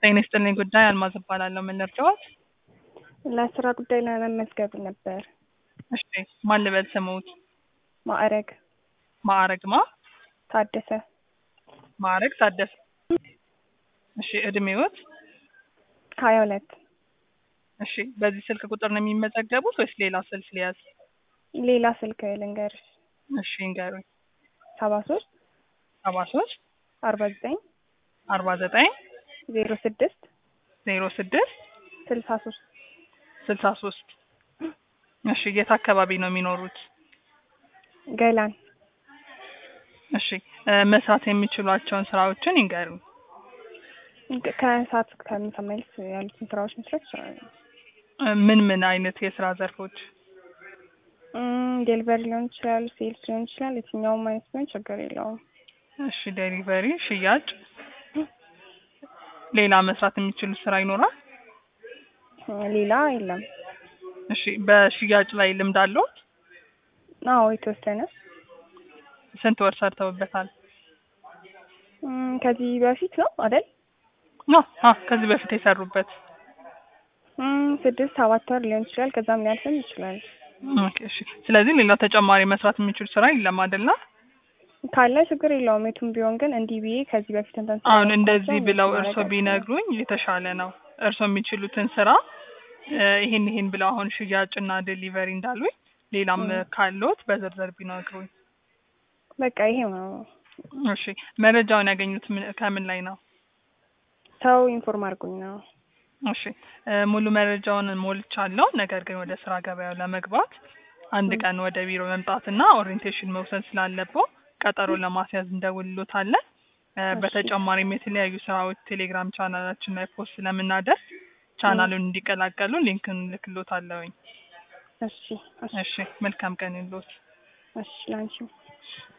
ጤና ይስጥልኝ ጉዳይ አልማዝ እባላለሁ። ምን ልርዳዎት? ለስራ ጉዳይ ለመመዝገብ ነበር። እሺ ማን ልበል ስሙት? ማዕረግ ማዕረግ ማ? ታደሰ ማዕረግ ታደሰ። እሺ እድሜዎት? ሀያ ሁለት እሺ በዚህ ስልክ ቁጥር ነው የሚመዘገቡት ወይስ ሌላ ስልክ ሊያዝ? ሌላ ስልክ ልንገርሽ እሺ እንገሩኝ። ሰባ ሶስት ሰባ ሶስት አርባ ዘጠኝ አርባ ዘጠኝ ዜሮ ስድስት ዜሮ ስድስት ስልሳ ሶስት ስልሳ ሶስት እሺ የት አካባቢ ነው የሚኖሩት? ገላን እሺ እ መስራት የሚችሏቸውን ስራዎችን ይንገሩኝ። ከሰዓት ከምሳ መልስ ያሉትን ስራዎች መስራት ይችላሉ። እ ምን ምን አይነት የስራ ዘርፎች? ዴሊቨሪ ሊሆን ይችላል፣ ሴልስ ሊሆን ይችላል። የትኛውም አይነት ቢሆን ችግር የለውም። እሺ ዴሊቨሪ፣ ሽያጭ፣ ሌላ መስራት የሚችሉት ስራ ይኖራል? ሌላ የለም። እሺ በሽያጭ ላይ ልምድ አለዎት? አዎ የተወሰነ ስንት ወር ሰርተውበታል? እም፣ ከዚህ በፊት ነው አይደል? አ አ ከዚህ በፊት የሰሩበት እም፣ ስድስት ሰባት ወር ሊሆን ይችላል። ከዛም ሊያልፍም ይችላል። ኦኬ እሺ። ስለዚህ ሌላ ተጨማሪ መስራት የሚችል ስራ የለም አይደለ? ካለ ችግር የለውም። የቱም ቢሆን ግን እንዲህ ብዬ ከዚህ በፊት እንትን አሁን ስላልኳቸው እንደዚህ ብለው ማድረግ እርሶ አልችልም። ቢነግሩኝ የተሻለ ነው። እርሶ የሚችሉትን ስራ እ ይሄን ይሄን ብለው አሁን ሽያጭና ዴሊቨሪ እንዳሉኝ ሌላም እ። ካለዎት በዝርዝር ቢነግሩኝ። በቃ ይሄው ነው። እሺ መረጃውን ያገኙት ምን- ከምን ላይ ነው? ሰው ኢንፎርም አድርጎኝ ነው። እሺ እ ሙሉ መረጃውን ሞልቻለሁ። ነገር ግን ወደ ስራ ገበያው ለመግባት አንድ እ። ቀን ወደ ቢሮ መምጣትና ኦሪየንቴሽን መውሰድ ስላለብዎ ቀጠሮ ለማስያዝ እንደውልሎታለን። እ እሺ። በተጨማሪም የተለያዩ ስራዎች ቴሌግራም ቻናላችን ላይ ፖስት ስለምናደርስ ቻናሉን እንዲቀላቀሉ ሊንክን ልክሎታለሁኝ። እሺ እሺ እሺ መልካም ቀን ይሁንልዎት። እሺ ላንቺም